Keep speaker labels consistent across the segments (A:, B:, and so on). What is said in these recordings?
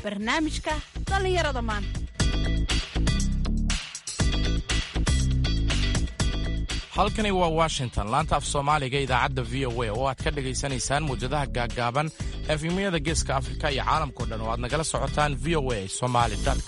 A: barnaamijka dhallinyarada maanta
B: halkani waa washington laanta af soomaaliga idaacadda v o a oo aad ka dhegaysanaysaan muwjadaha gaaggaaban efimyada geeska afrika iyo caalamkao dhan oo aad nagala socotaan v o a somalicom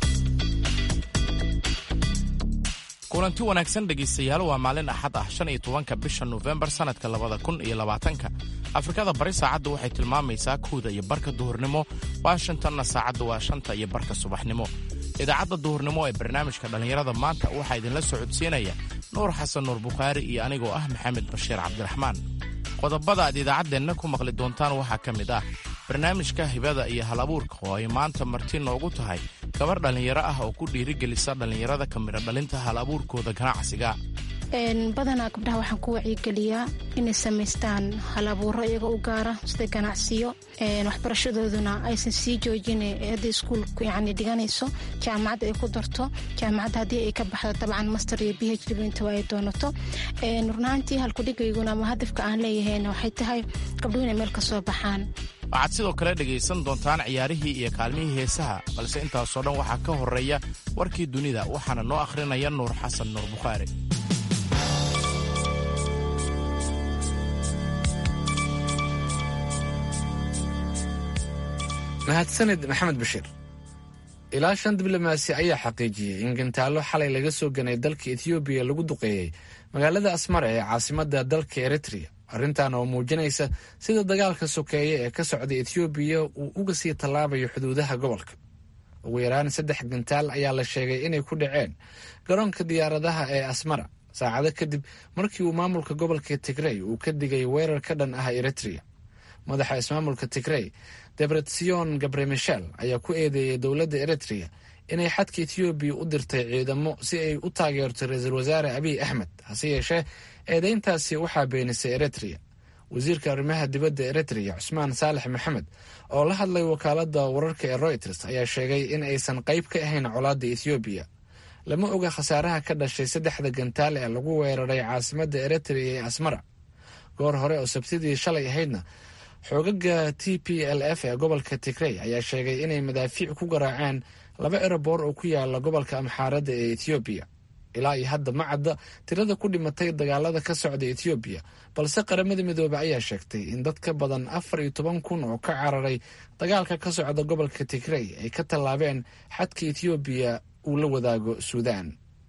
B: kulanti wanaagsan dhegaystayaal waa maalin axad ah shan iyo tobanka bisha nofembar sannadka labada kun iyo labaatanka afrikada bari saacaddu waxay tilmaamaysaa kowda iyo barka duhurnimo washingtonna saacaddu waa shanta iyo barka subaxnimo idaacadda duhurnimo ee barnaamijka dhallinyarada maanta waxaa idinla socodsiinaya nuur xasan nuur bukhaari iyo anigoo ah maxamed bashiir cabdiraxmaan qodobada aad idaacaddeenna ku maqli doontaan waxaa ka mid ah barnaamijka hibada iyo hal abuurka oo ay maanta marti noogu tahay gabar dhallinyaro ah oo ku dhiirigelisa dhallinyarada ka midha dhalinta hal abuurkooda ganacsiga
C: badanaa gabdhaha waxaan ku wacyigeliyaa inay samaystaan hal abuuro iyaga u gaara sida ganacsiyo waxbarashadooduna aysan sii joojin hadday iskuulku yani dhiganayso jaamacadda ay ku darto jaamacadda haddii ay ka baxdo dabcan master iyo b h d inta ay doonato runaantii halkudhigayguna ama hadafka aan leeyahayna waxay tahay gabdhuhu inay meel ka soo baxaan
B: waxaad sidoo kale dhegaysan doontaan ciyaarihii iyo kaalmihii heesaha balse intaasoo dhan waxaa ka horreeya warkii dunida waxaana noo akhrinaya nuur xasan nuur bukhaari
D: mahadsanid maxamed bashiir ilaa shan diblomaasi ayaa xaqiijiyey in gantaallo xalay laga soo ganay dalka etoobiya lagu duqeeyey magaalada asmara ee caasimadda dalka eritrea arrintan oo muujinaysa sida dagaalka sokeeye ee ka socda etoobiya uu uga sii tallaabayo xuduudaha gobolka ugu yaraan saddex gantaal ayaa la sheegay inay ku dhaceen garoonka diyaaradaha ee asmara saacado kadib markii uu maamulka gobolka tigrey uu ka digay weerar ka dhan ah eritrea madaxa ismaamulka tigrey debretsion gabre michel ayaa ku eedeeyey dowladda eritrea inay xadka etoobiya u dirtay ciidamo si ay u taageerto ra-iisul wasaare abiy axmed hase yeeshee eedeyntaasi waxaa beenisay eritrea wasiirka arrimaha dibadda eritrea cusmaan saalex maxamed oo la hadlay wakaaladda wararka ee royters ayaa sheegay in aysan qayb ka ahayn colaadda ethoobiya lama oga khasaaraha ka dhashay saddexda gantaal ee lagu weeraray caasimadda eritrea ee asmara goor hore oo sabtidii shalay ahaydna xoogaga t p l f ee gobolka tigrey ayaa sheegay inay madaafiic ku garaaceen laba eroboor oo ku yaala gobolka amxaaradda ee ethoobiya ilaa iyo hadda ma cadda tirada ku dhimatay dagaalada ka socda ethoobiya balse qaramada midoobe ayaa sheegtay in dad ka badan afar iyo toban kun oo ka cararay dagaalka ka socda gobolka tigrey ay ka tallaabeen xadka ethoobiya uu la wadaago suudaan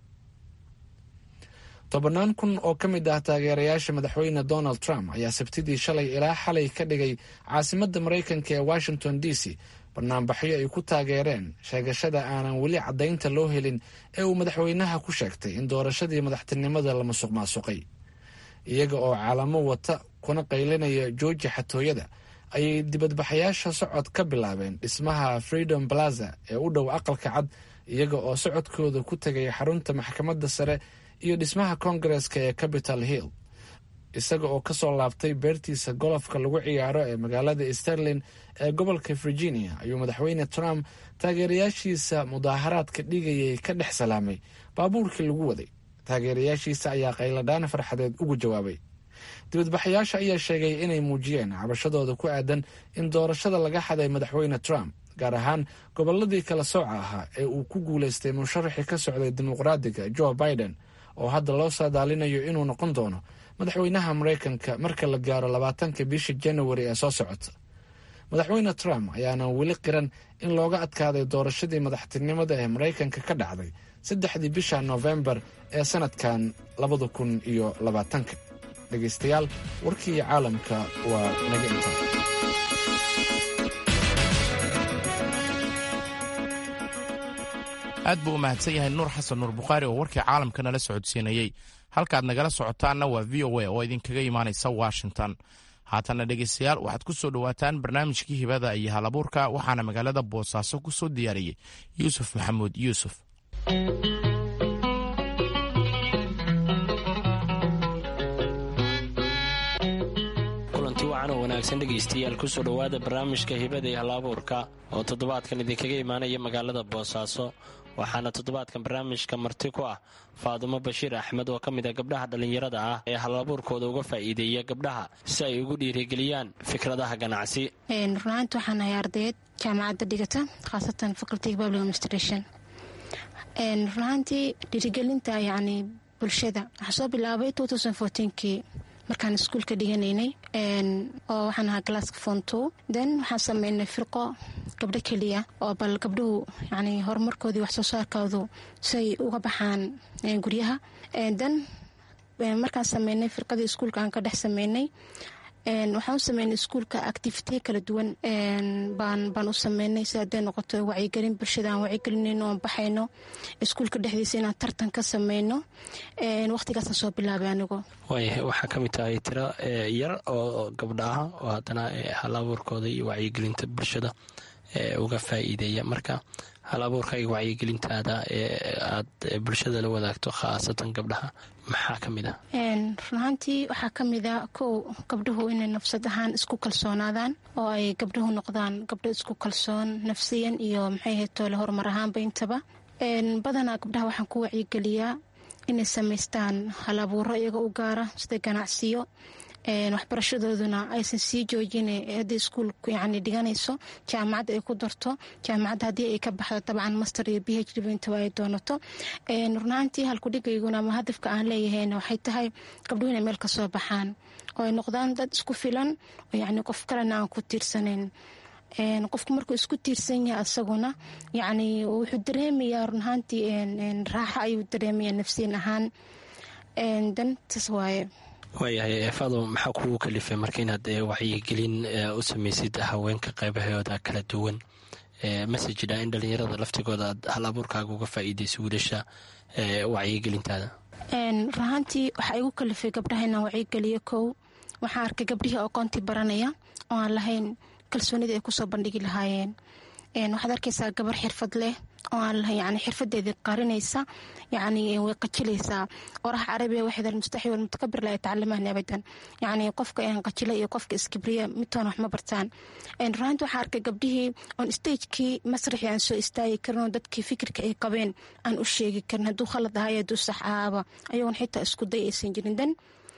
D: tobannaan kun oo ka mid ah taageerayaasha madaxweyne donald trump ayaa sabtidii shalay ilaa xalay ka dhigay caasimadda maraykanka ee washington d c banaanbaxyo ay ku taageereen sheegashada aanan weli caddaynta loo helin ee uu madaxweynaha ku sheegtay in doorashadii madaxtinimada la musuq maasuqay iyaga oo caalamo wata kuna qaylinaya jooji xatooyada ayay dibadbaxayaasha socod ka bilaabeen dhismaha freedom plaza ee u dhow aqalka cad iyaga oo socodkooda ku tegay xarunta maxkamadda sare iyo dhismaha koongareska ee capital hill isaga oo kasoo laabtay beertiisa golofka lagu ciyaaro ee magaalada sterlin ee gobolka virginia ayuu madaxweyne trump taageerayaashiisa mudaaharaadka dhigayay ka dhex salaamay baabuurkii lagu waday taageerayaashiisa ayaa qayladhaan farxadeed ugu jawaabay dibadbaxayaasha ayaa sheegay inay muujiyeen cabashadooda ku aadan in doorashada laga xaday madaxweyne trump gaar ahaan gobolladii kala sooca ahaa ee uu ku guulaystay musharaxii ka socday dimuqraadiga joe biden oo hadda loo saadaalinayo inuu noqon doono madaxweynaha maraykanka marka la gaaro labaatanka bisha januari ee soo socota madaxweyne trump ayaana weli qiran in looga adkaaday doorashadii madaxtinimada ee maraykanka ka dhacday saddexdii bisha noofembar ee sanadkan labada kun iyo labaatanka dhegaystayaal warkii caalamka waa naga intaa
B: aad buu u mahadsan yahay nuur xasan nuur bukhaari oo warkii caalamka nala socodsiinayey halkaad nagala socotaanna waa v o a oo idinkaga imaanaysa washington haatanna dhegaystayaal waxaad ku soo dhowaataan barnaamijkii hibada iyo halabuurka waxaana magaalada boosaaso ku soo diyaariyey yuusuf maxamuud yuusuf
E: kulanti wacan oo wanaagsan dhegaystayaal kusoo dhowaada barnaamijka hibada iyo halabuurka oo toddobaadkan idinkaga imaanaya magaalada boosaaso waxaana toddobaadkan barnaamijka marti ku ah faadumo bashiir axmed oo ka mid a gabdhaha dhallinyarada ah ee halabuurkooda uga faa'iideeya gabdhaha si ay ugu dhiirigeliyaan fikradaha ganacsi
C: runaanti waxaan ahay ardayeed jaamacadda dhigata khaasatan faculty public administration runaantii dhiirigelinta yacni bulshada waxaa soo bilaabay kii markaan iskuulka dhiganaynay oo waxaan ahaa galaaska fonto then waxaan sameynay firqo gabdho keliya oo bal gabdhuhu yani horumarkoodii wax soo saarkoodu siay uga baxaan guryaha then markaan sameynay firqadii iskuulka aan ka dhex sameynay waxaan u sameynay iskuulka activity kala duwan baan u sameynay si hadday noqoto wacyigelin bulshada aan wacyigelinayno oon baxayno iskuulka dhexdiisa inaan tartan ka sameyno waqtigaasaan soo bilaabay anigu
E: waaya waxaa ka mid tahay tiro yar oo gabdha ah oo haddana hal abuurkooda iyo wacyigelinta bulshada uga faa'iideeya marka hal abuurka iyo wacyigelintaada ee aad bulshada la wadaagto khaasatan gabdhaha maxaa ka mid ah
C: runahaantii waxaa ka mid a kow gabdhuhu inay nafsad ahaan isku kalsoonaadaan oo ay gabdhuhu noqdaan gabdho isku kalsoon nafsiyan iyo maxay ahayd toole horumar ahaanba intaba badanaa gabdhaha waxaan ku wacyigeliyaa inay samaystaan hal abuuro iyaga u gaara sida ganacsiyo waxbarashadooduna aysan sii joojin haddii iskuulku yani dhiganayso jaamacadda ay ku darto jaamacadda haddii ay ka baxdo dabcan master iyo b h d intaba ay doonato runaantii halkudhigayguna ama hadafka aan leeyahayna waxay tahay gabdhuhu inay meel ka soo baxaan oo ay noqdaan dad isku filan oo yani qof kalena aan ku tiirsanayn qofku markuu isku tiirsan yahay asaguna yani wuxuu dareemayaa runahaantii raaxo ayuu dareemaya nafsiyan ahaan dantas waaye
E: waayahay fado maxaa kugu kalifay marka inaad wacyigelin u samaysid haweenka qaybahooda kala duwan masajidha in dhallinyarada laftigooda aad hal abuurkaaga uga faa'iidayso wiilasha wacyigelintaada
C: runahaantii waxaa igu kalifay gabdhaha inaan wacyigeliyo kow waxaan arkay gabdhihii aqoontii baranaya oo aan lahayn kalsoonida ay kusoo bandhigi lahaayeen waxaad arkaysaa gabar xirfad leh oo aan lahayn yani xirfadeedii qarinaysa yani way qajilaysaa oraha carabiga waxay almustaxi walmutakabir la yatacalamaani abadan yani qofka qajila iyo qofka iskibriya midtoona wax ma bartaan runaanti waxaa arkay gabdhihii oon stagekii masraxii aan soo istaagi karin oo dadkii fikirka ay qabeen aan u sheegi karin hadduu khalad ahayo hadduu sax ahaaba ayagoon xitaa isku day aysan jirin dan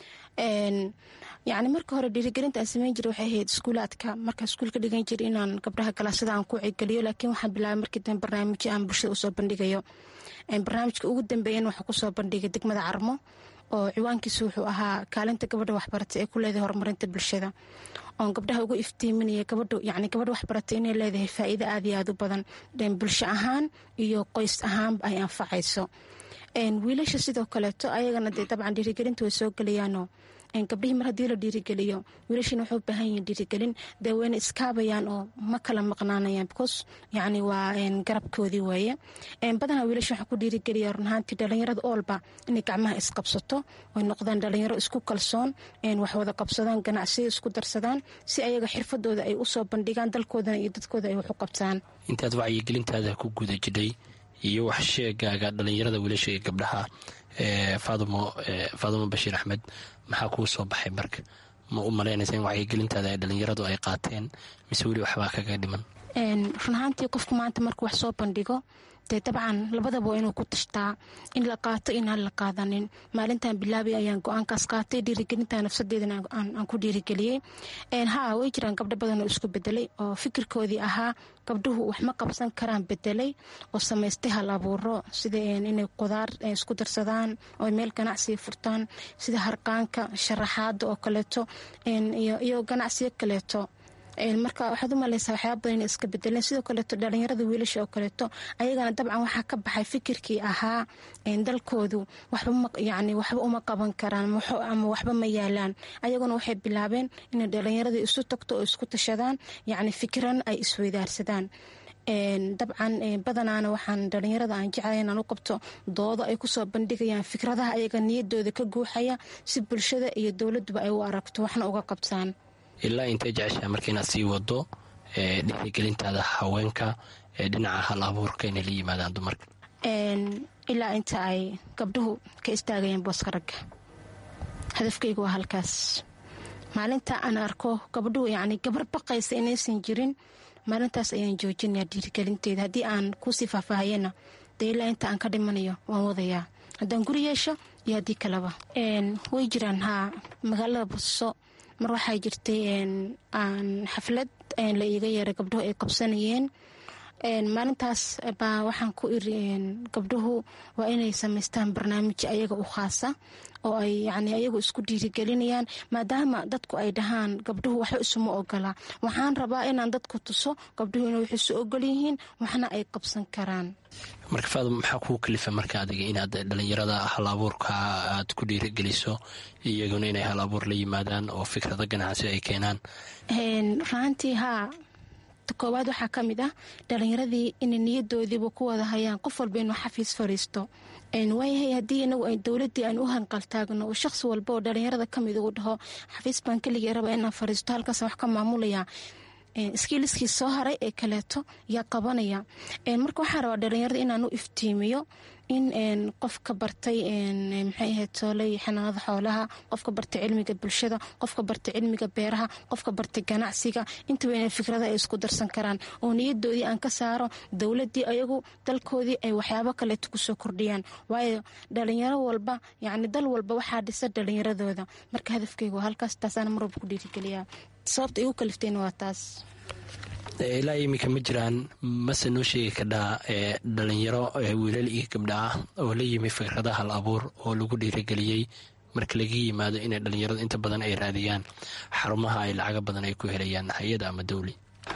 C: yani marka hore dhiirigelinta aan sameyn jira waxay ahayd iskuulaadka markaa iskuulka dhigan jira inaan gabdhaha galaasada aan ku wacigeliyo laakiin waxaan bilaabay markii dambe barnaamijyo aan bulshada usoo bandhigayo barnaamijka ugu dambeeyana waxaa kusoo bandhigay degmada carmo oo ciwaankiisu wuxuu ahaa kaalinta gabadha waxbarata ee ku leedahay horumarinta bulshada oon gabdhaha uga iftiiminaya gabadha yani gabadha waxbarata inay leedahay faa'iido aad iyo aad u badan bulsho ahaan iyo qoys ahaanba ay anfacayso wiilasha sidoo kaleeto ayagana dee dabcan dhiirigelinta way soo gelayaanoo gabdhihii mar haddii la dhiirigeliyo wiilashiina waxay u baahan yihiin dhiirigelin dee wayna iskaabayaan oo ma kala maqnaanayaan because yacni waa garabkoodii weeye badanaa wiilasha waxaa ku dhiirigeliya runahaantii dhallinyarada oolba inay gacmaha isqabsato oy noqdaan dhallinyaro isku kalsoon wax wada qabsadaan ganacsiyo isku darsadaan si ayaga xirfadooda ay usoo bandhigaan dalkoodana iyo dadkooda ay wax u qabtaan
E: intaad wacyigelintaada ku guda jidhay iyo wax sheegaaga dhallinyarada wiilasha iyo gabdhaha faadumo faadumo bashiir axmed maxaa kuu soo baxay marka ma u malaynaysa in wacyigelintaada ay dhallinyaradu ay qaateen mise weli waxbaa kaga dhiman
C: runahaantii qofku maanta markuu wax soo bandhigo dee dabcan labadaba waa inuu ku tashtaa in la qaato inaan la qaadanin maalintan bilaabay ayaan go-aankaas qaatay dhiirigelinta nafsadeedana aan ku dhiirigeliyey ha way jiraan gabdho badan oo isku bedelay oo fikirkoodii ahaa gabdhuhu wax ma qabsan karaan bedelay oo samaystay hal abuuro sida inay qudaar isku darsadaan oo meel ganacsiga furtaan sida harqaanka sharaxaada oo kaleeto iyo ganacsiyo kaleeto marka waxaad u maleysaa waxyaaba badan inay iska bedeleen sidoo kaleeto dhalinyarada wiilasha oo kaleeto ayagana dabcan waxaa ka baxay fikirkii ahaa dalkoodu waxbayani waxba uma qaban karaan ama waxba ma yaalaan ayaguna waxay bilaabeen inay dhalinyaradii isu tagto oo isku tashadaan yacni fikran ay isweydaarsadaan dabcan badanaana waxaan dhalinyarada aan jeclay inaan u qabto doodo ay kusoo bandhigayaan fikradaha ayaga niyadooda ka guuxaya si bulshada iyo dowladuba ay u aragto waxna uga qabtaan
E: ilaa intay jeceshaha marka inaad sii wado dhiirigelintaada haweenka ee dhinaca hal abuurka inay la yimaadaan dumarka
C: ilaa inta ay gabdhuhu ka istaagayeen booska ragga hadafkaygu waa halkaas maalinta aan arko gabdhuhu yacni gabar baqaysa inaysan jirin maalintaas ayaan joojinaya dhiirigelinteeda haddii aan kusii faahfaahayena dee ilaa inta aan ka dhimanayo waan wadayaa haddaan guri yeesho iyo haddii kaleba way jiraan haa magaalada boso mar waxaa jirtay aan xaflad la iiga yeeray gabdhuhu ay qabsanayeen maalintaas baa waxaan ku iri gabdhuhu waa inay samaystaan barnaamij ayaga u khaasa oo ay yani ayagu isku dhiirigelinayaan maadaama dadku ay dhahaan gabdhuhu waxba isuma ogola waxaan rabaa inaan dadku tuso gabdhuhu inay wax isu ogol yihiin waxna ay qabsan karaan
E: marka faadum maxaa kuu kalifa marka adiga inaad dhalinyarada hal abuurka aad ku dhiirigeliso iyaguna inay hal abuur la yimaadaan oo fikrado ganacsi ay keenaan
C: raantii haa koowaad waxaa ka mid ah dhalinyaradii inay niyadoodiiba ku wada hayaan qof walba inuu xafiis fadhiisto waayahay haddii inagu ay dowladii aan u hanqaltaagno oo shaqsi walba oo dhalinyarada kamid uu dhaho xafiis baan keligii raba inaan fadhiisto halkaas wax ka maamulaya iskiiliskii soo haray ee kaleeto yaa qabanaya marka waxaa rabaa dhalinyarada inaan u iftiimiyo in qofka bartay maxay ahayd sooley xanaanada xoolaha qofka bartay cilmiga bulshada qofka bartay cilmiga beeraha qofka bartay ganacsiga intaba ina fikrada ay isku darsan karaan oo niyadoodii aan ka saaro dowladii ayagu dalkoodii ay waxyaabo kaleeto kusoo kordhiyaan waayo dhalinyaro walba yacni dal walba waxaa dhisa dhalinyaradooda marka hadafkeygu halkaas taasaana mar walba ku dhiirigeliyaa sababta igu kaliftayna waa taas
E: ilaa iminka ma jiraan mase noo sheegi kadhaa dhalinyaro wiilal iyo gabdha ah oo la yimi fikrada hal abuur oo lagu dhiirigeliyey marka laga yimaado inay dhalinyaradu inta badan ay raadiyaan xarumaha ay lacaga badan ay ku helayaan hay-ada ama dowli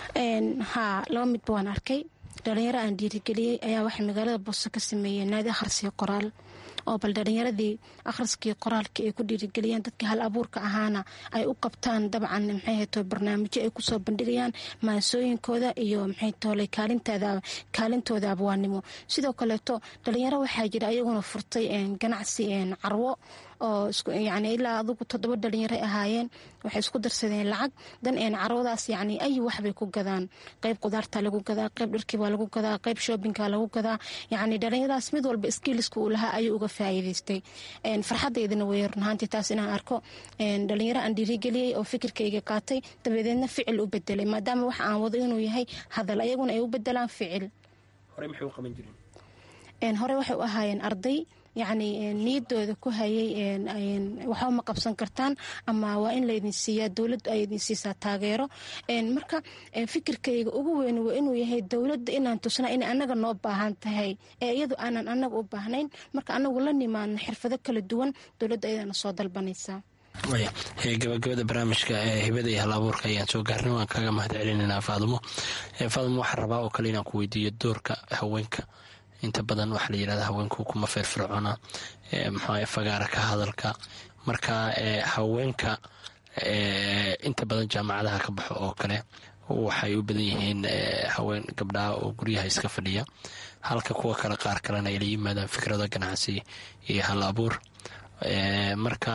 C: haa laba midba waan arkay dhalinyaro aan dhiirigeliyey ayaa waxay magaalada booso ka sameeyeen naadi akhrisiyo qoraal oo bal dhalinyaradii akhriskii qoraalkii ay ku dhiirigeliyaan dadkii hal abuurka ahaana ay u qabtaan dabcan maxay hayto barnaamijyo ay kusoo bandhigayaan maansooyinkooda iyo maxay tooley kaalintooda abwaanimo sidoo kaleeto dhalinyaro waxaa jira ayaguna furtay ganacsi carwo oo yani ilaa adugu toddoba dhalinyaray ahaayeen waxay isku darsadeen lacag dan carwadaas yani ay waxbay ku gadaan qeyb qudaarta lagu gadaa qeyb dharkiibaa lagu gadaa qeyb shoobinka lagu gadaa yani dhalinyaradaas mid walba skiiliska uu lahaa ayuu uga faa'iidaystay farxadeydana way runahaantii taas inaan arko dhalinyaro aan dhiirigeliyey oo fikirkayga qaatay dabadeedna ficil u bedelay maadaama waxa aan wado inuu yahay hadal ayaguna ay u bedelaan ficil hore waxay u ahaayeen arday yacni niyadooda ku hayay waxba ma qabsan kartaan ama waa in laydin siiyaa dowladdu ay idin siisaa taageero marka fikirkayga ugu weyn waa inuu yahay dowladda inaan tusnaa inay annaga noo baahan tahay ee iyadu aanan annaga u baahnayn marka anagu la nimaadno xirfado kala duwan dowladda ayadana soo dalbanaysaa
E: gabagabada barnaamijka hibada iyo hal abuurka ayaan soo gaarnay waan kaga mahad celinanaa faadumo faadumo waxaa rabaa oo kale inaan ku weydiiyo doorka haweenka inta badan waxaa la yirahda haweenku kuma feerfircoona mxua fagaara ka hadalka marka haweenka inta badan jaamacadaha ka baxo oo kale waxay u badan yihiin haween gabdhaha oo guryaha iska fadhiya halka kuwa kale qaar kalena ay la yimaadaan fikrado ganacsi iyo hal abuur marka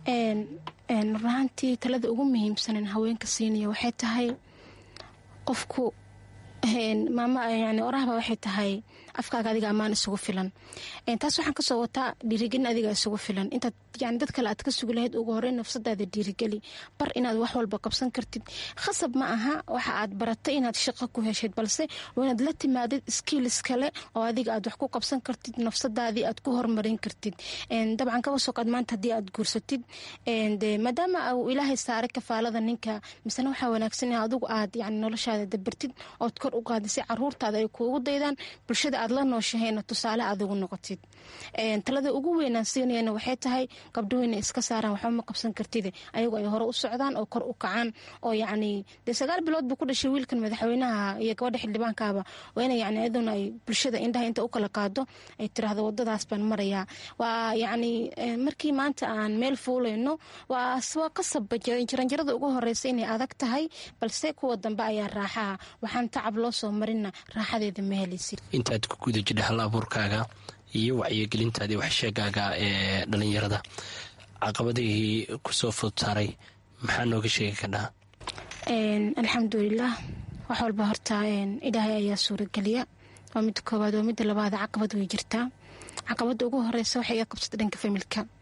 C: runaantii talada ugu muhiimsanen haweenka siinaya waxay tahay qofku maama yani orahba waxay tahay afkaaga adiga ammaan isugu filan taas waxaan kasoo wataa dhiirigelin adiga isugu filan intaad yani dad kale aad ka sugi lahayd ugu horeyn nafsadaada dhiirigeli bar inaad wax walba qabsan kartid khasab ma aha waxa aad baratay inaad shaqo ku heshid balse waa inaad la timaadid skiilis kale oo adiga aad wax ku qabsan kartid nafsadaadii aad ku horumarin kartid dabcan kaba soo qaad maanta haddii aad guursatid maadaama uu ilaahay saaray kafaalada ninka misena waxaa wanaagsan in adigu aad yani noloshaada dabartid ood kor u qaadid si caruurtaada ay kuugu daydaan bulshada aad la nooshahayna tusaale aad ugu noqotid talada ugu weynaan siinayana waxay tahay gabdhuhu inay iska saaraan waxba ma qabsan kartide ayagu ay hore u socdaan oo kor u kacaan oo yacni dee sagaal bilood buu ku dhashay wiilkan madaxweynaha iyo gabadha xildhibaankaaba waa ina yani iyaduna ay bulshada indhaha inta u kala qaado ay tiraahdo wadadaas baan marayaa waa yacni markii maanta aan meel fuulayno waa waa qasabba jaranjarada ugu horeysa inay adag tahay balse kuwa dambe ayaa raaxaha waxaan tacab loo soo marina raaxadeeda ma helaysid
E: intaad ku guda jidha hal abuurkaaga iyo wacyigelintaadii waxsheegaaga ee dhalinyarada caqabadihii kusoo fud saaray maxaa nooga sheegi kadhaa
C: alxamdulilah wax walba horta ilaahay ayaa suurageliya waa midda koowaad waa midda labaad caqabad way jirtaa caqabada ugu horeysa waxay iga qabsata dhanka familka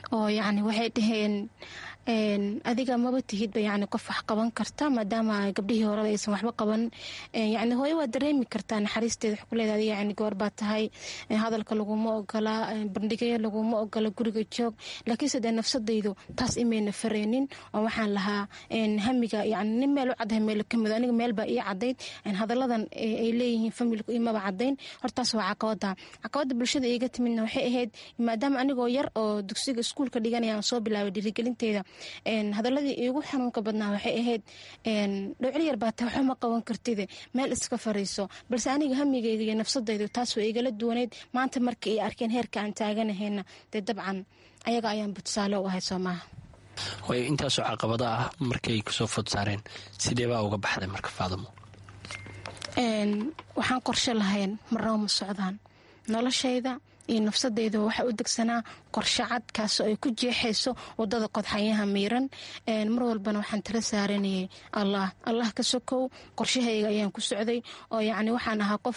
C: oo yacni waxay dhaheen adiga maba tihidba yani qof wax qaban karta maadaama gabdhihii horeba aysan waxba qaban yani hooyo waa dareemi kartaa naxariisteeda wax kuleeda adiga yani goor baa tahay hadalka laguma ogola bandhigaya laguma ogola guriga joog laakiinse dee nafsadaydu taas imayna fareynin oo waxaan lahaa hamiga yani nin meel u caddahay meel ka mido aniga meel baa ii cadayd hadalladan ay leeyihiin familku imaba cadayn hortaas waa caqabada caqabada bulshada iiga timidna waxay ahayd maadaama anigoo yar oo dugsiga iskuulka dhiganaya aan soo bilaabay dhiirigelinteeda hadaladii iigu xanuunka badnaa waxay ahayd dhowcil yar baa ta waxba ma qaban kartide meel iska fariiso balse aniga hamigeyga iyo nafsadaydu taas waa igala duwaneyd maanta marka ay arkeen heerka aan taaganahayna dee dabcan ayaga ayaanba tusaale u ahay soo maaha
E: way intaasoo caqabada ah markay kusoo food saareen sidee baa uga baxday marka faadamo
C: waxaan qorshe lahayn marnaba ma socdaan noloshayda iyo nafsadeyda waxaa u degsanaa qorshe cad kaasoo ay ku jeexayso wadada qodxayaha miiran mar walbana waxaan tala saaranayay allah allah ka sokow qorshahayga ayaan ku socday oo yacni waxaan ahaa qof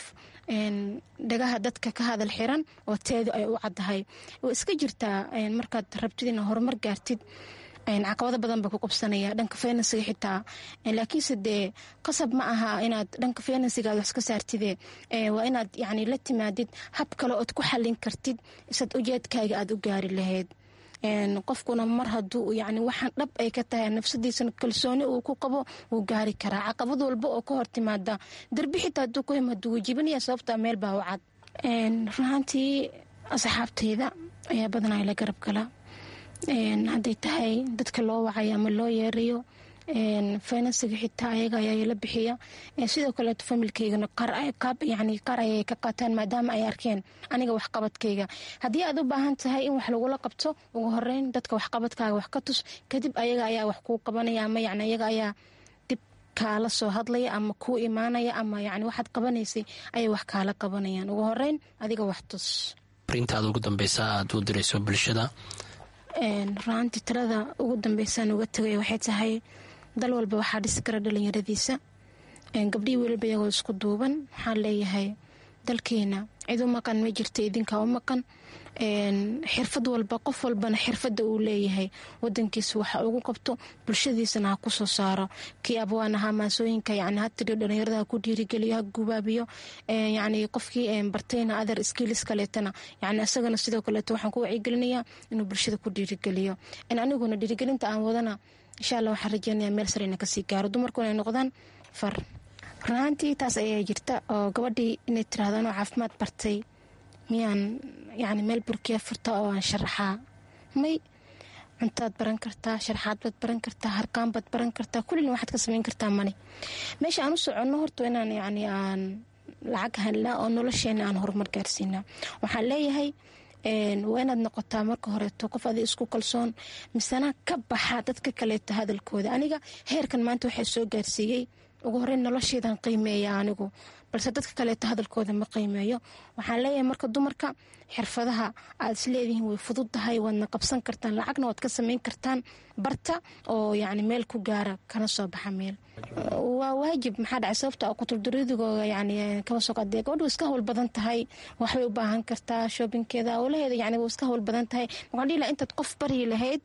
C: dhagaha dadka ka hadal xiran oo teedu ay u caddahay oo iska jirtaa markaad rabtid ina horumar gaartid caqabado badan baa ku qabsanaya dhanka finansiga xitaa laakiinse dee qasab ma aha inaad dhanka finansigaad wax ka saartide waa inaad yani la timaadid hab kale ood ku xallin kartid isaad ujeedkaaga aada u gaari lahayd qofkuna mar haduu yani waxaan dhab ay ka tahay nafsadiisana kalsooni uu ku qabo wuu gaari karaa caqabad walba oo ka hor timaada darbi xitaa haduu ku himaado wuu jibinaya sababta meel baa u cad runaantii asxaabtayda ayaa badanaa la garab gala hadday tahay dadka loo wacayo ama loo yeerayo finansiga xitaa ayaga ayaa la bixiya sidoo kaleeto familkeygana yani qaar ayay ka qaataan maadaama ay arkeen aniga waxqabadkayga haddii aad u baahan tahay in wax lagula qabto ugu horeyn dadka waxqabadkaaga wax ka tus kadib ayaga ayaa wax kuu qabanaya ama yani ayaga ayaa dib kaala soo hadlaya ama kuu imaanaya ama yani waxaad qabanaysay ayay wax kaala qabanayaan ugu horeyn adiga wax tus
E: arintaada ugu dambeysa aad u dirayso bulshada
C: runaantii talada ugu dambeysaan uga tagay waxay tahay dal walba waxaa dhisi kara dhalinyaradiisa gabdhihii weliba iyagoo isku duuban waxaan leeyahay dalkeena cid u maqan ma jirta idinkaa u maqan xirfad walba qof walbana xirfada uu leeyahay wadankiisa waxa ugu qabto bulshadiisana ha kusoo saaro kii abwaan ahaa maasooyinka yani hatiriyo dhalinyarada ha ku dhiirigeliyo ha gubaabiyo yani qofkii bartayna adar skiilis kaleetana yani isagana sidoo kaleeto waxaan ku wacyigelinayaa inuu bulshada ku dhiirigeliyo aniguna dhiirigelinta aan wadana insha alla waxaan rajeynaya meel sareyna kasii gaaro dumarkuna ay noqdaan far runaantii taas ayaa jirta oo gabadhii inay tiraahdo anoo caafimaad bartay miyaan yani meel burkiya furta oo aan sharaxaa may cuntaad baran kartaa sharaxaad baad baran kartaa harkaan baad baran kartaa kullina waxaad ka samayn kartaa mani meesha aan u soconno horta inaan yani aan lacag hanlaa oo nolosheena aan horumar gaarsiinaa waxaan leeyahay waa inaad noqotaa marka horeeto qof adi isku kalsoon misena ka baxa dadka kaleeto hadalkooda aniga heerkan maanta waxaa soo gaarsiiyey ugu horeyn nolosheedan qiimeeya anigu balse dadka kaleeto hadalkooda ma qiimeeyo waxaan leeyahay marka dumarka xirfadaha aad isleedihiin way fudud tahay waadna qabsan kartaan lacagna waad ka samayn kartaan barta oo yani meel ku gaara kana soo baxa meel waa waajib maxaa dhacay sababta kutulduridugooga yani kaba soo qaadee gabadhu iska hawl badan tahay waxbay u baahan kartaa shoobinkeeda howlaheeda yani waa iska hawl badan tahay waxaan dhihi lahaa intaad qof baryi lahayd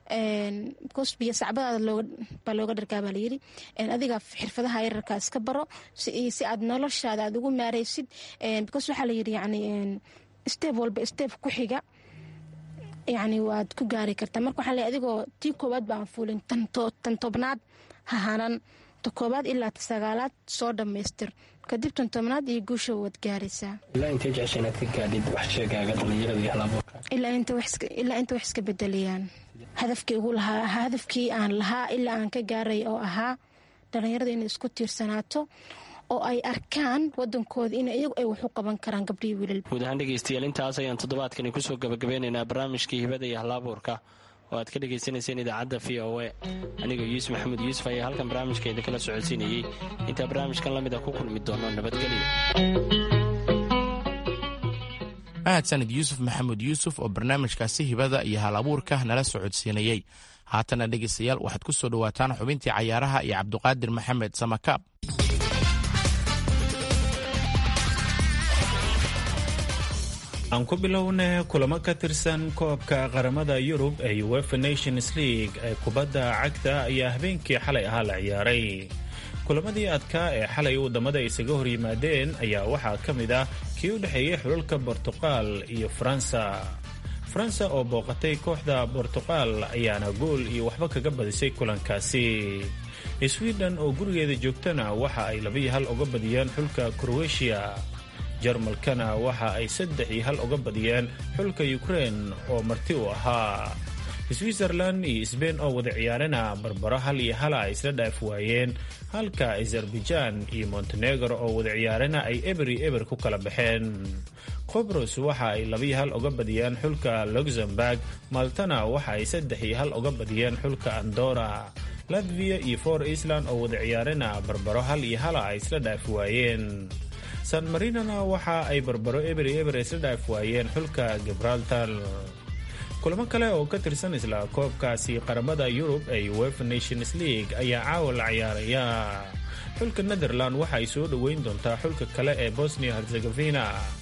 C: bcause biyo sacbadaada baa looga dhargaa baa layiri adiga xirfadaha yararka iska baro si aad noloshaada aad ugu maaraysid because waxaa layiri yani steeb walba steeb ku xiga yani waad ku gaari kartaa marka waxaa leey adigoo tii koowaad baan fuulin tan tobnaad hahanan ta koowaad ilaa ta sagaalaad soo dhammaystir kadib tan tobnaad iyo guusha waad gaaraysaa
E: ilaa intay jecesha inaad ka gaadhid wax sheegaaga dhalinyarada iyo halabuurka
C: ilaa inta wax iska bedelayaan hadafkii ugu lahaa hadafkii aan lahaa ilaa aan ka gaaray oo ahaa dhalinyarada inay isku tiirsanaato oo ay arkaan wadankooda in iyagu ay wax u qaban karaan gabdhihii wiilal
E: guud ahaan dhegeystayaal intaas ayaan toddobaadkani kusoo gabagabeynaynaa barnaamijkii hibada iyo halabuurka oo aad ka dhagaysanayseen idaacadda v o a anigoo yuusuf maxamed yuusuf ayaa halkan barnaamijka idinkala socodsiinayey intaa barnaamijkan la mida ku kulmi doono nabadgelyo
B: mahadsanid yuusuf maxamed yuusuf oo barnaamijkaasi hibada iyo hal abuurka nala socodsiinayey haatana dhegaystayaal waxaad ku soo dhowaataan xubintii cayaaraha iyo cabduqaadir maxamed samakaab
F: aan ku bilowna kulamo ka tirsan koobka qaramada yurub ee uefa nations league ee kubadda cagta ayaa habeenkii xalay ahaa la ciyaaray kulamadii adkaa ee xalay wadamada isaga hor yimaadeen ayaa waxaa ka mid ah kii u dhexeeyey xulalka bortuqal iyo faransa faransa oo booqatay kooxda bortuqal ayaana gool iyo waxba kaga badisay kulankaasi sweden oo gurigeeda joogtana waxa ay labiyo hal uga badiyeen xulka krowetiya jarmalkana waxa ay saddex iyo hal uga badiyeen xulka ukrein oo marti u ahaa switzerland iyo sbain oo wada ciyaarana barbaro hal iyo hala ay isla dhaaf waayeen halka azerbaijan iyo montenegro oo wada ciyaarana ay eber iyo eber ku kala baxeen qobros waxa ay labiyo hal uga badiyeen xulka luxemburg maltana waxa ay saddex iyo hal uga badiyeen xulka andora latvia iyo for island oo wada ciyaarana barbaro hal iyo hala ay isla dhaaf waayeen san marinona waxa ay barbaro eber iyo eber isla dhaaf waayeen xulka gibraltar kulamo kale oo ka tirsan isla koobkaasi qaramada yurub ee uefa nations league ayaa caawa la ciyaaraya xulka netherland waxa ay soo dhoweyn doontaa xulka kale ee bosnia herzegovina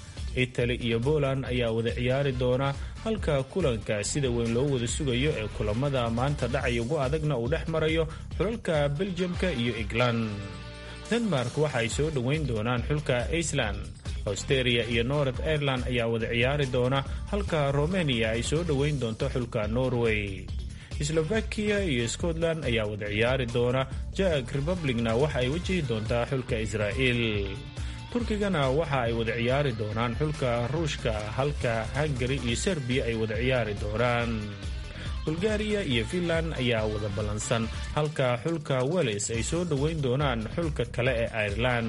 F: italy iyo poland ayaa wada ciyaari doona halka kulanka sida weyn loo wada sugayo ee kulamada maanta dhacay ugu adagna uu dhex marayo xulalka beljamka iyo england denmark waxa ay soo dhoweyn doonaan xulka iceland austeria iyo north ireland ayaa wada ciyaari doona halka romania ay soo dhoweyn doonto xulka norway slovakia iyo scotland ayaa wada ciyaari doona jak republicna waxa ay wajihi doontaa xulka israa'il turkigana waxa ay wada ciyaari doonaan xulka ruushka halka hungari iyo serbiya ay wada ciyaari doonaan bulgariya iyo finland ayaa wada ballansan halka xulka wales ay soo dhoweyn doonaan xulka kale ee ireland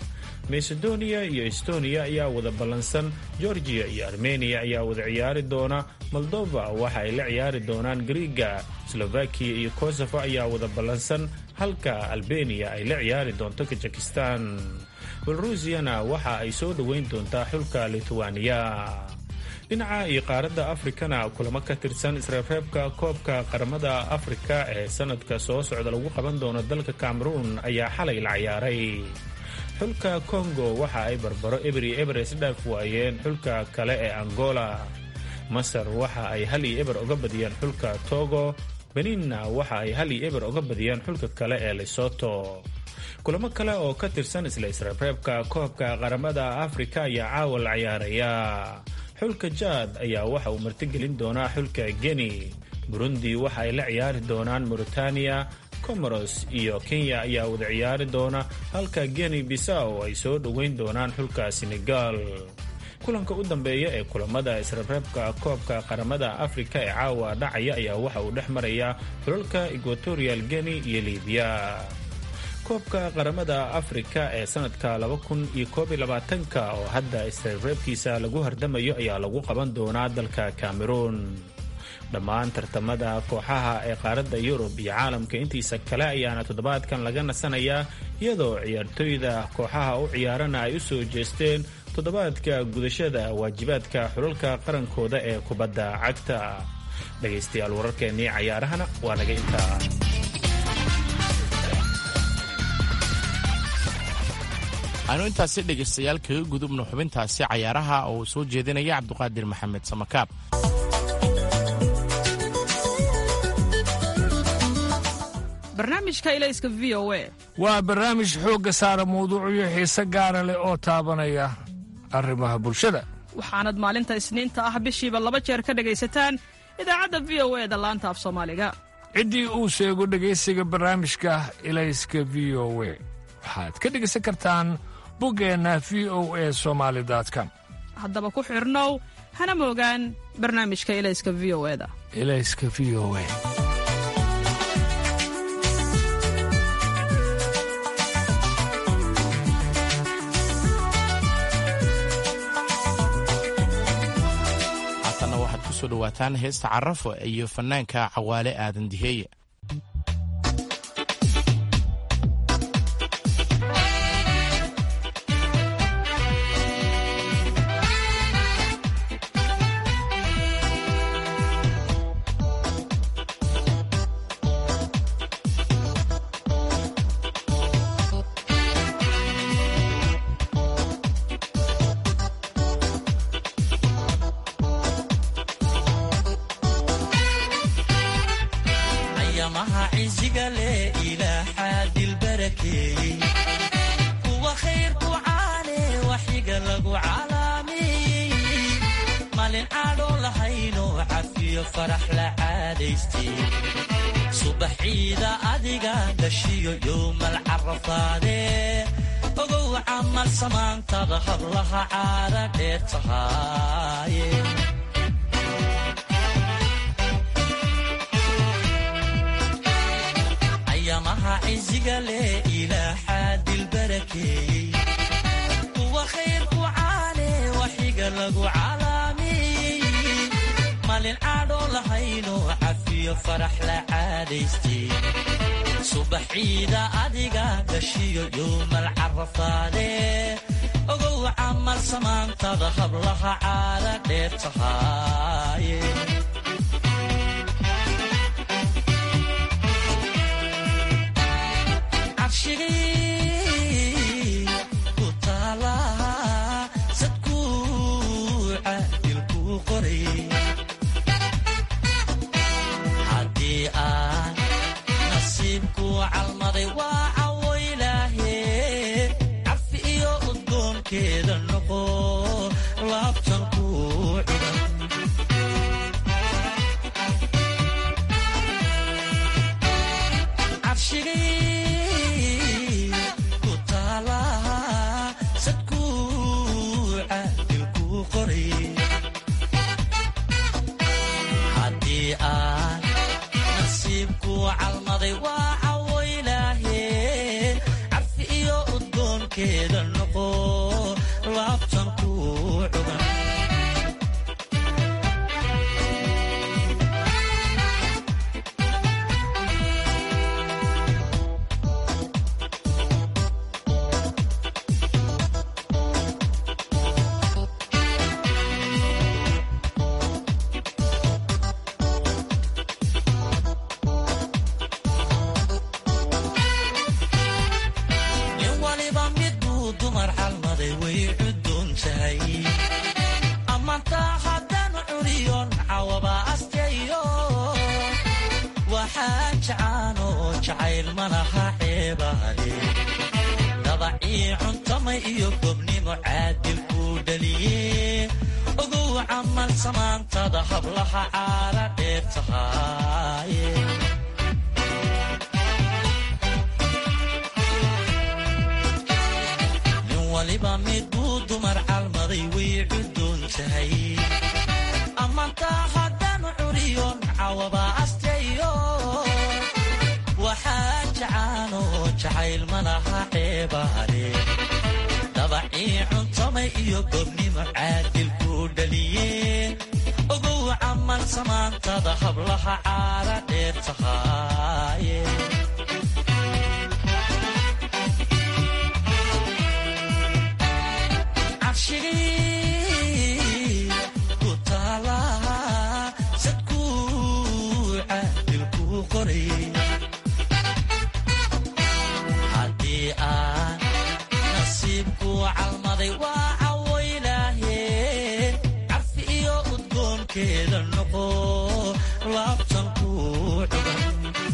F: macedonia iyo estonia ayaa wada ballansan georgiya iyo armeniya ayaa wada ciyaari doona moldova waxa ay la ciyaari doonaan griiga slovakiya iyo kosovo ayaa wada ballansan halka albeniya ay la ciyaari doonto kazakistan belarusiyana waxa ay soo dhoweyn doontaa xulka lithuania dhinaca iyo qaaradda afrikana kulamo ka tirsan isreebreebka koobka qaramada afrika ee sanadka soo socda lagu qaban doono dalka cameroun ayaa xalay la ciyaaray xulka kongo waxa ay barbaro eber iyo eber isla dhaaf waayeen xulka kale ee angola masar waxa ay hal iyo eber uga badiyeen xulka togo beninna waxa ay hal iyo eber uga badiyeen xulka kale ee lesoto kulamo kale oo ka tirsan isla isreebreebka koobka qaramada afrika ayaa caawa la ciyaaraya xulka jaad ayaa waxa uu martigelin doonaa xulka geni burundi waxa ay la ciyaari doonaan mauritaniya comoros iyo kenya ayaa wada ciyaari doona halka geni bisaw ay soo dhoweyn doonaan xulka senegal kulanka u dambeeya ee kulamada isreebreebka koobka qaramada afrika ee caawa dhacaya ayaa waxa uu dhex maraya xulalka equatorial geni iyo libiya koobka qaramada afrika ee sanadka ka oo hadda isreebreebkiisa lagu hardamayo ayaa lagu qaban doonaa dalka cameroun dhammaan tartamada kooxaha ee qaaradda yurub iyo caalamka intiisa kale ayaana toddobaadkan laga nasanayaa iyadoo ciyaartoyda kooxaha u ciyaarana ay u soo jeesteen toddobaadka gudashada waajibaadka xulalka qarankooda ee kubadda cagta dhegaystayaal wararkeennii cayaarahana waa naga intaa
B: aanu intaasi dhegaystayaal kaga gudubno xubintaasi cayaaraha oo soo jeedinaya cabduqaadir maxamed samakaab
A: barnaamijka ilayska v o a
G: waa barnaamij xoogga saara mawduucyo xiise gaara leh oo taabanaya arrimaha bulshada
A: waxaanad maalinta isniinta ah bishiiba laba jeer ka dhegaysataan idaacadda v o e da laanta af soomaaliga
G: ciddii uu sheego dhegaysiga barnaamijka ilayska v o we waxaad ka dhegaysan kartaan buggeenna v o e somaali com
A: haddaba ku xidhnow hana moogaan barnaamijka ilayska v o eda
G: ilayska v o e
B: haatanna waxaad ku soo dhowaataan heesta carafo iyo fannaanka cawaale aadan diheeye
H: ciziga leh ilaaxaa dilbarakeeyey kuwa khayrku caane waxiga lagu calaameeyey malin caadhoo lahaynoo cafiyo farax la caadaystay subaxiida adiga dhashiyo yowmal carafaadee ogow camal samaantada hablaha caada dheer tahaaye ayamaha ciziga leh ilaaxaa dilbarakeeyey kuwa khayrku caane waxiga lagu calaameeyey malin caadhoo lahaynoo cafiyo farax la caadaystay subaxiida adiga dhashiyo yowmal carafaadee ogow camal samaantada hablaha caada dheer tahaaye cabshigii ku taala sadkuuca dilkuu qoray haddii aan nasiibku calmaday waa cawo ilaahe cafi iyo udgoonkeeda noqo laabtan kuu cudan cabshigii ku taala sadkuuca dilkuu qoray haddii aan nasiibku calmaday waa cawo ilaahe cafi iyo udgoonkeeda noqo laabtan kuu cugan nin waliba midbuu dumar calmaday way cudoon tahay ammaantaa haddaan curiyon cawaba asteeyo waxaa jacaano jacayl malaha ceebaale dabacii cuntamay iyo gobnimo caadil kuu dhaliye ogow camal samaantada hablaha caala dheer tahaaye nin waliba midbuu dumar calmaday way cudoon tahay ammaantaa haddaan curiyon cawaba asteeyo waxaa jacaano jacayl malaha ceebaale dabacii cuntamay iyo gobnimo caadil kuu dhaliye ogow camal samaantada hablaha caala dheer tahaaye cabshigii ku taala sadkuuca dilkuu qoray haddii aan nasiibku calmaday waa cawo ilaahe cafi iyo udgoonkeeda noqo laabtan kuu cugan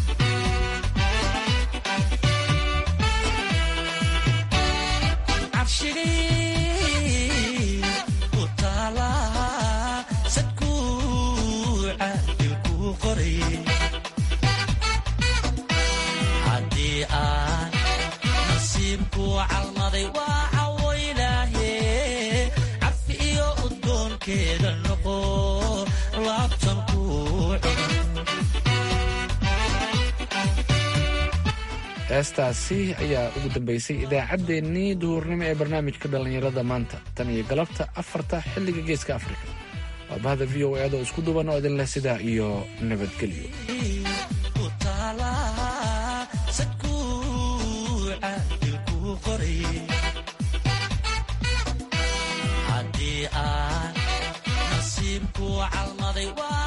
H: cabshigii ku taala sadkuuca dilkuu qoray haddii aan nasiibku calmaday waa cawo ilaahe cafi iyo udgoonkeeda noqo laabtan kuu cugan
D: heestaasi ayaa ugu dambaysay idaacaddeenii duhurnimo ee barnaamijka dhallinyarada maanta tan iyo galabta afarta xilliga geeska afrika waa bahda v o eeda oo isku duban oo idin leh sidaa iyo nabadgelyo
H: ku taala sadkuuca dilkuu qoray haddii aan nasiibku calmaday waa